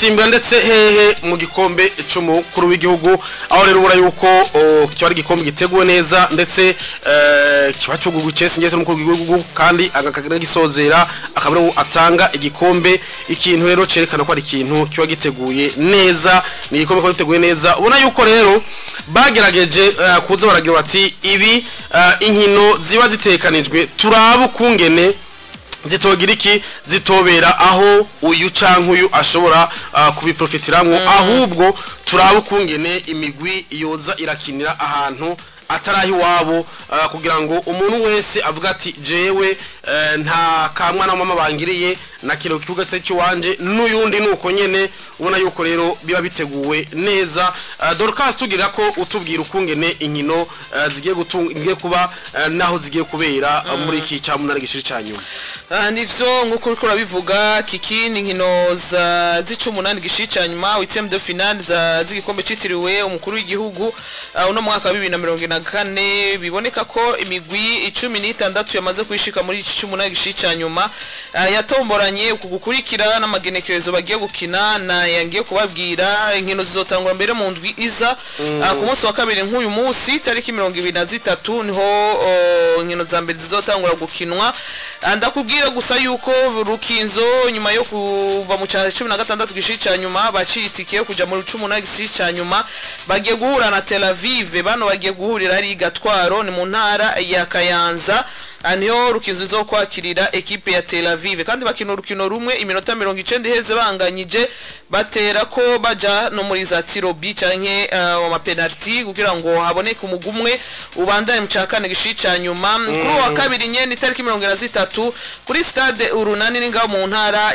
gutimbwa ndetse hehe mu gikombe c'umukuru w'igihugu aho rero ubura yuko o, kiba ari igikombe giteguwe neza ndetse eh, kiba cyugugu Chelsea ngeze n'umukuru w'igihugu kandi agakagira gisozera akaba ariwe atanga igikombe ikintu rero cerekana ko ari ikintu kiba giteguye neza ni igikombe kiba giteguye neza ubona yuko rero bagerageje eh, kuza baragira bati ibi eh, inkino ziba zitekanijwe turaba ukungene zitogira iki zitobera aho uyu canke uyu ashobora uh, kubiprofitiramwo ahubwo turaba ukungene imigwi yoza irakinira ahantu atarahi iwabo uh, kugira ngo umuntu wese avuga ati jewe uh, nta kamwana mama bangiriye na kino kibuga kitari cy'iwanje n'uyundi nuko nyene ubona yuko rero biba biteguwe neza uh, Dorcas tugira ko utubwira ukungene inkino uh, zigiye gutunga zigiye kuba uh, naho zigiye kubera uh, muri iki cya munani gishiri ca nyuma Ah, nivyo nk'uko uriko urabivuga kiki ni inkino za z'icumunani gishica nyuma huitième de finale za z'igikombe citiriwe umukuru w'igihugu ah, uno mwaka wa bibiri na mirongo ine na kane biboneka ko imigwi icumi n'itandatu yamaze kwishika muri iki c'umunani gishica nyuma ah, yatomboranye uku gukurikira n'amagenekerezo bagiye gukina na yangiye kubabwira inkino zizotangura mbere mu ndwi iza Ah, ku munsi wa kabiri nk'uyu munsi tariki mirongo ibiri na zitatu niho oh, inkino za mbere zizotangura gukinwa Ah, ndakubwira gusa yuko rukinzo nyuma yo kuva mu cyaro cumi na gatandatu gishi cya nyuma baciye itike yo kuja mu cumi na gishi cya nyuma bagiye guhura na tel avive bano bagiye guhurira ari i gatwaro ni mu ntara ya kayanza Ah, niho rukinzo zo kwakirira ekipe ya tel avive kandi bakina urukino rumwe iminota mirongo icenda iheze banganyije batera ko baja no muri za tirobi canke uh, amapenaliti kugira ngo haboneke umugwi umwe ubandanye mu ca kane gishi ca nyuma kuri uwo wa kabiri nyene itariki mirongo ine na zitatu kuri stade urunani ni ngaho mu ntara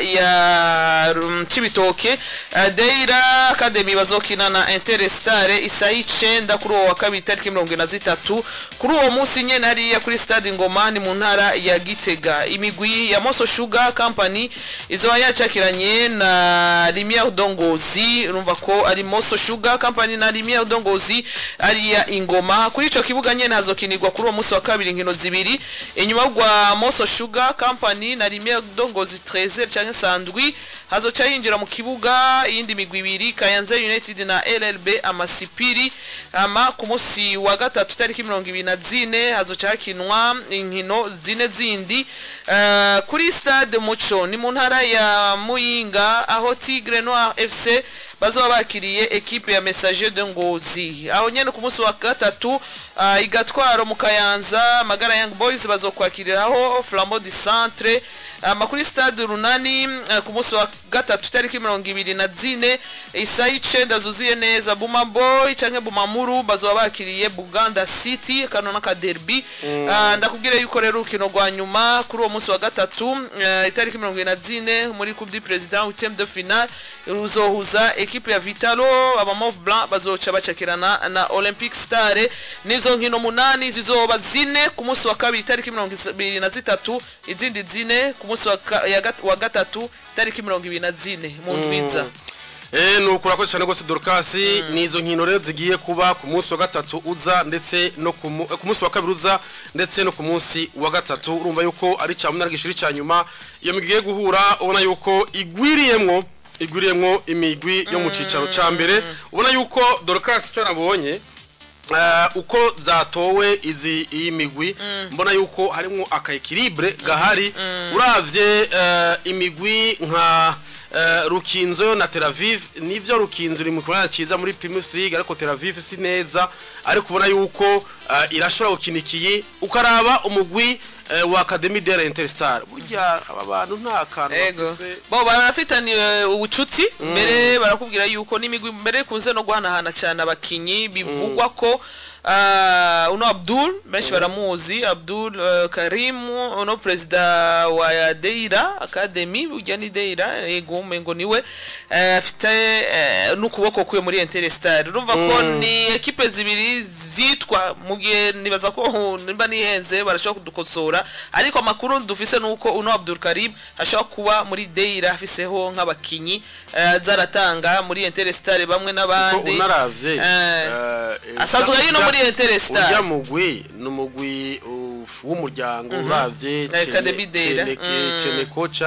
ya um, cibitoke uh, deira academy bazokina na interestare isaha icenda kuri uwo wa kabiri itariki mirongo ine na zitatu kuri uwo munsi nyene hariya kuri stade ngoma ni mu ntara ya gitega imigwi ya moso sugar company izoba yacakiranye na limiere dongozi urumva ko ari moso sugar company na limiere dongozi ariya ingoma kuri ico kibuga nyene hazokinirwa kuri uwo munsi wa kabiri inkino zibiri inyuma rwa moso sugar company na limiere dongozi 13 canke sandwi hazoca yinjira mu kibuga iyindi migwi ibiri kayanza united na llb amasipiri ama ku munsi wa gatatu tariki mirongo ibiri na zine hazoca hakinwa inkino zine zindi Eh, kuri stade muco ni mu ntara ya muyinga aho tigre noir fc bazoba bakiriye ekipe ya messager de ngozi aho nyene ku munsi wa gatatu ah, igatwaro mu kayanza magara young boys bazokwakiriraho flambeau du centre ama kuri stade runani eh, ku munsi wa gatatu tariki mirongo ibiri na zine isaha icenda zuzuye neza buma boy canke bumamuru bazoba bakiriye buganda city kano n'akaderbi Ah, ndakubwira yuko rero urukino rwa nyuma kuri uwo munsi wa gatatu eh, itariki mirongo ibiri na zine muri coupe du president huitième de finale ruzohuza ekipe ya vitalo abamove blanc bazoca bacakirana na olympic star nizo nkino munani zizoba zine ku munsi wa kabiri itariki mirongo ibiri na zitatu izindi zine ku munsi wa ka- ya gat- wa gatatu itariki mirongo ibiri na zine mu ndwiza Eh nuko urakoze cyane rwose Dorcas nizo nkino rero zigiye kuba ku munsi wa gatatu uza ndetse no ku mu- eh, ku munsi wa kabiri uza ndetse no ku munsi wa gatatu urumva yuko ari cya munani gishiri cya nyuma iyo migwi igiye guhura ubona yuko igwiriyemwo igwiriyemwo imigwi yo mu cicaro ca mbere ubona yuko Dorcas icyo nabonye eh, uko zatowe izi iyi migwi mbona yuko harimo akaekilibre gahari uravye eh, imigwi nka eh, rukinzo na tel aviv nivyo rukinzo iri mu kibanza ciza muri primus league ariko tel aviv si neza ariko ubona yuko eh, irashobora gukina ikiyi ukaraba umugwi eh, wa academy de interstar burya aba bantu nta kantu ego bafise bo barafitaniye ubucuti mbere barakubwira yuko n'imigwi mbere kunze no guhanahana cyane abakinyi bivugwa ko ah, uno abdul benshi baramuzi abdul eh, karim uno perezida wa deira academy burya ni deira yego umengo niwe eh, afite eh, n'ukuboko kwe muri interstar urumva ko ni ekipe zibiri vyitwa mu gihe nibaza ko nimba nihenze barashobora kudukosora ariko amakuru dufise nuko uno Abdul Karim ashobora kuba muri Deira afiseho nk'abakinyi eh, zaratanga muri Interstar bamwe ko n'abandi unaravye Eh, eh, eh, asanzwe ari no muri urya Interstar mugwi ni umugwi uh, w'umuryango uravye Academy Deira. Mm. cene koca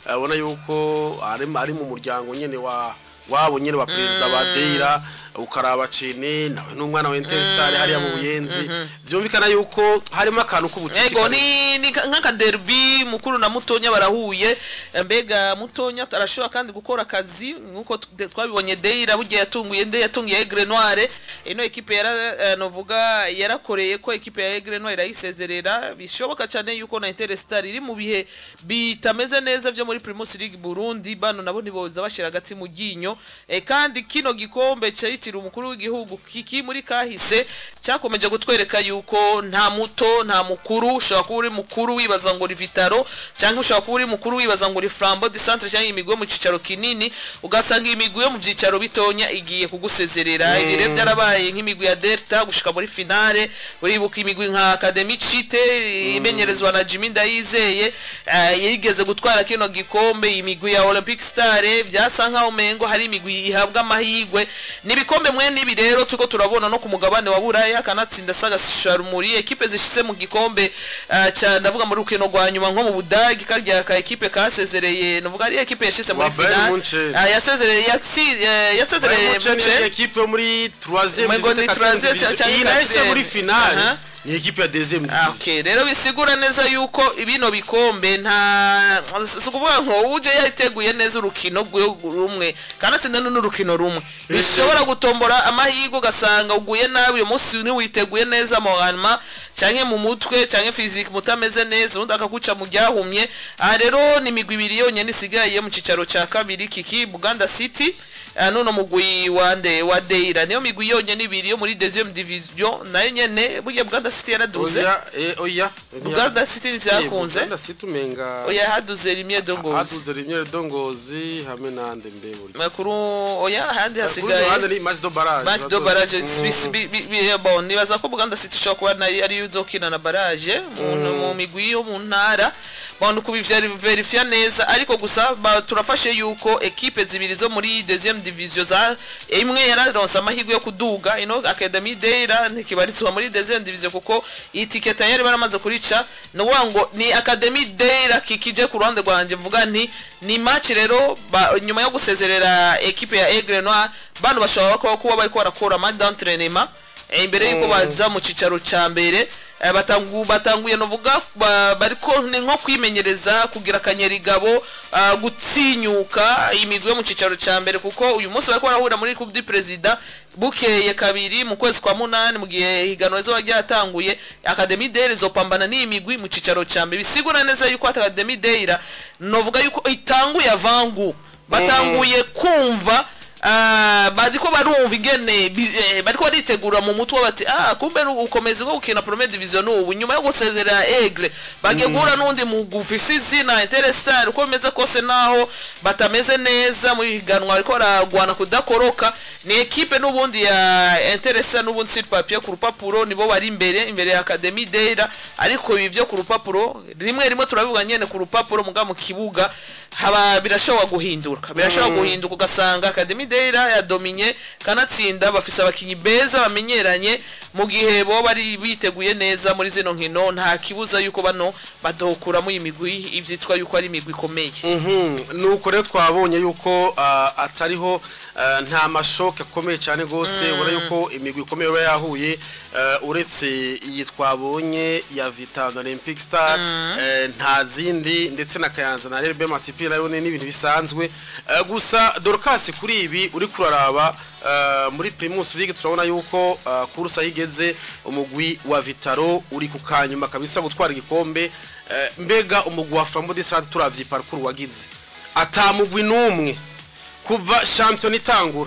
abona yuko ari ari mu muryango nyene wa wabo nyene wa perezida wa Deira ukaraba cine nawe n'umwana wa Interstar hariya mu buyenzi byumvikana yuko harimo akantu k'ubutiti ego ni ni ka- nk'akaderbi mukuru na mutonya barahuye mbega mutonya arashobora kandi gukora akazi nkuko t- twabibonye Deira bugiye yatunguye nde yatungiye Aigle Noire ino ekipe yara eh, novuga yarakoreye ko ekipe ya Aigle Noire irayisezerera bishoboka cyane yuko na Interstar iri mu bihe bitameze neza vyo muri Primus League Burundi bano nabo ntiboza bashira agati mu ginyo eh, kandi kino gikombe cyitiriwe umukuru w'igihugu kiki muri kahise cyakomeje gutwereka yuko nta muto nta mukuru ushobora kuba uri mukuru wibaza ngo uri vitaro cyangwa ushobora kuba uri mukuru wibaza ngo uri flambo de centre cyangwa imigwi yo mu cicaro kinini ugasanga imigwi yo mu byicaro bitonya igiye kugusezerera ibi rero byarabaye nk'imigwi ya delta gushika muri finale uribuka imigwi nka academy cite imenyerezwa na Jimmy Ndayizeye eh, yigeze gutwara kino gikombe imigwi ya Olympic Star byasa nkaho mengo hari imigwi ihabwa amahigwe nibikombe mwe nibi rero tuko turabona no ku mugabane wa Buraya kanatsinda saga Sharmuri ekipe zishize mu gikombe eh, cya ndavuga muri rukino rwa nyuma nko mu Budagi karya ka ekipe kasezereye navuga ari ekipe yashize muri Wa Bayern finale Munchen. Ah, yasezereye yasi- eh, yasezereye Munchen ni Munchen. ekipe yo muri 3e Umengo ni troisième cyangwa iyi nayo isa quatrième. muri finale Aha. ni ekipe ya 2e Ah, okay rero bisigura neza yuko bino bikombe nta si ukuvuga ngo uje yiteguye neza urukino rwe- rumwe kandi atsinda n'urukino rumwe bishobora gutombora amahirwe ugasanga uguye nabi uyu munsi ntiwiteguye neza mu hanyuma cyangwa mu mutwe cyangwa fiziki mutameze neza undi akaguca mu ryahumye aha rero ni imigwi ibiri yonyine isigaye mu cyicaro cya kabiri kiki buganda city Ah, none mugwi wa nde wa deira niyo migwi yonyine ibiri yo muri deuxième division nayo nyene burya buganda city yaraduze oya eh, oya Uganda City ntibyakunze Uganda City umenga oya haduze rimwe dongozi haduze rimwe dongozi hamwe nande mbe buri makuru oya ahandi Kuri hasigaye ruhande ni match do barrage match do barrage Mm. Swiss- bi- bi- bi- bon nibaza ko Buganda City ishobora kuba nayo ariyo uzokina na barrage mu mu migwi yo mu ntara bon kubiverifya neza ariko gusa ba- turafashe yuko ekipe zibiri zo muri deuxième division za imwe yararonse amahirwe yo kuduga ino Academy Deira ntikibarizwa muri deuxième division kuko itike tayari baramaze kurica ni ukuvuga ngo ni Academy Deira kikije ku ruhande rwanjye mvuga nti ni match rero ba- nyuma yo gusezerera ekipe ya Aigle Noir bano bashobora kuba kuba bariko barakora match d'entraînement eh, imbere yuko baza mu cicaro ca mbere eh, batangu batanguye novuga ba- bariko ni nko kwimenyereza kugira akanyerigabo ah, gutinyuka imigwi yo mu cicaro ca mbere kuko uyu munsi bariko barahura muri coupe du president bukeye kabiri mu kwezi kwa munani mu gihe higanwa rizoba ryatanguye academy deira izopambana n'iyi migwi mu cicaro ca mbere bisigura neza yuko academy deira novuga yuko itanguye avangu batanguye kumva Ah, bariko barumva ingene bi- eh, bariko baritegura mu mutwe bati ah kumbe ukomeza ko gukina premier division ubu nyuma yo gusezerera Aigle bagiye guhura n'undi mugufi izina Interstar uko bimeze kose naho batameze neza mu higanwa bariko baragwana kudakoroka ni ekipe n'ubundi ya Interstar n'ubundi sur papier ku rupapuro nibo bari imbere imbere ya Academy Deira ariko ibi byo ku rupapuro rimwe rimwe turabivuga nyene ku rupapuro muga mu kibuga haba birashobora guhinduka birashobora guhinduka ugasanga Academy Deira yadominye kanatsinda bafise abakinyi beza bamenyeranye mu gihe bo bari biteguye neza muri zino nkino nta kibuza yuko bano badokuramo imigwi ivyitwa yuko ari imigwi ikomeye Mhm, nuko rero twabonye yuko ah, atariho ah, nta mashoke akomeye cyane rwose ubona yuko imigwi ikomeye iba yahuye ah, uretse iyi twabonye ya Vita na Olympic Star eh, nta zindi ndetse na Kayanza na RB Masipi nayo ni ibintu bisanzwe Ah, gusa Dorcas kuri ibi uri kuraraba ah, muri Primus League turabona yuko ah, kursa yigeze umugwi wa Vitaro uri ku kanyuma kabisa gutwara igikombe Eh, mbega umugwi wa Flambeau de Sade turavye parcours wagize atamugwi numwe kuva champion itangura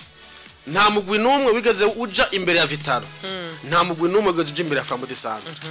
nta mugwi numwe wigeze uja imbere ya Vitaro nta mugwi numwe wigeze uja imbere ya Flambeau de Sade